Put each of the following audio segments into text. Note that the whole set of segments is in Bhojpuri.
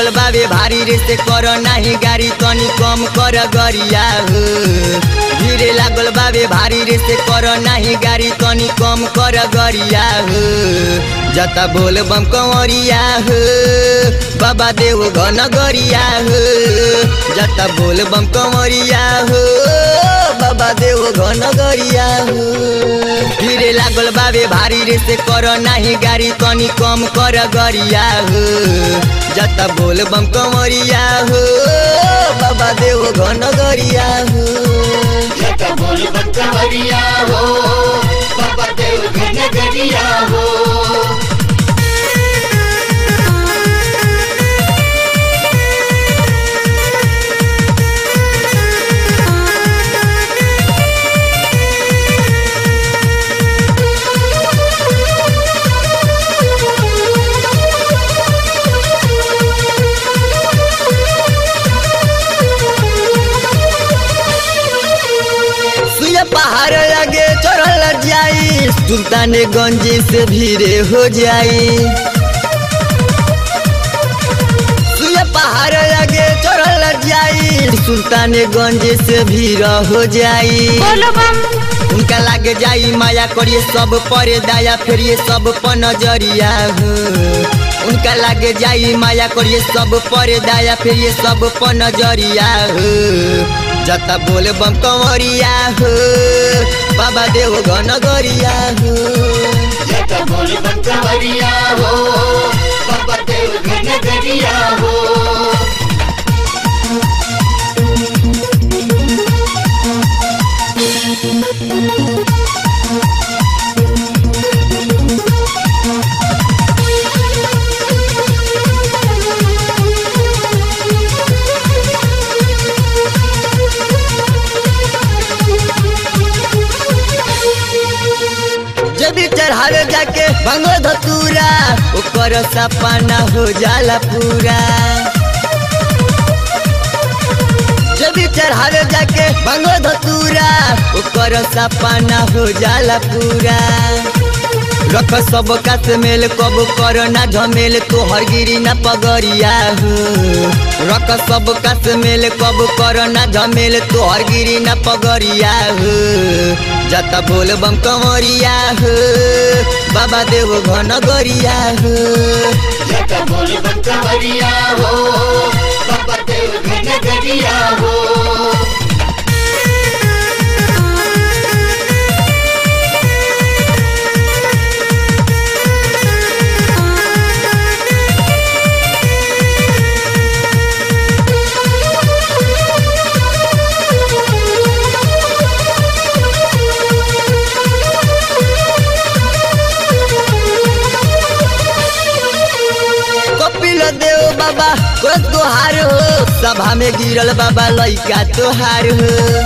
लागल बाबे भारी रे से कर नाही गाड़ी तनी कम कर गरिया हो धीरे लागल बाबे भारी रे से कर नाही गाड़ी तनी कम कर गरिया हो जता बोल बम कंवरिया हो बाबा देव घन गरिया हो जता बोल बम कंवरिया हो बाबा देव घन गरिया हो धीरे लागल बाबे भारी रे से कर नाही गाड़ी तनी कम कर गरिया हो जता बोल बम कंवरिया हो बाबा देव घन गरिया हो जता बोल बंकवरिया हो बाबा देव घन गरिया हो सुया पहाड़ लगे चढ़ल जाई सुल्तान गंज से भीड़े हो जाई सुया पहाड़ लगे चढ़ल जाई सुल्तान गंज से भीड़ हो जाई उनका लागे जाई माया करिए सब परे दाया फिर ये सब पर नजरिया हो उनका लागे जाई माया करिए सब परे दाया फिर ये सब पर नजरिया हो जता बोल बम कंवरिया हो बाबा देव घन गरिया हो जता बोल बंकवरिया हो बाबा देव घन गरिया हो जब भी चढ़ावे जाके भंगो धतूरा ओकर सपना हो जाला पूरा जब भी चढ़ावे जाके भंगो धतूरा ओकर सपना हो जाला पूरा रख सब कात मेल कब कर ना झमेल तोहर गिरी ना पगरिया हो रख सब कात मेल कब कर ना झमेल तोहर गिरी ना पगरिया हो जता बोल बम कंवरिया हो बाबा देव घन गरिया हो जता बोल बंकवरिया हो बाबा देव घन गरिया हो कपिल देव बाबा को तोहार हो सभा में गिरल बाबा लइका तोहार हो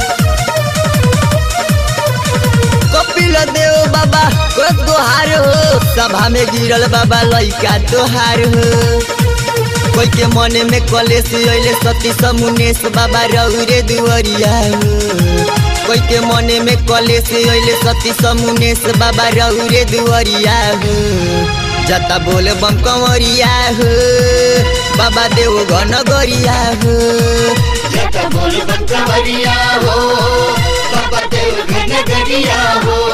कपिल देव बाबा को तोहार हो सभा में गिरल बाबा लइका तोहार हो कोई के मन में कलेश अइले सती समुनेश बाबा रौरे दुवरिया हो कोई के मन में कलेश अइले सती समुनेश बाबा रौरे दुवरिया हो जता बोल बम कंवरिया हो बाबा देव घन गरिया हो जता बोल बंकवरिया हो बाबा देव घन गरिया हो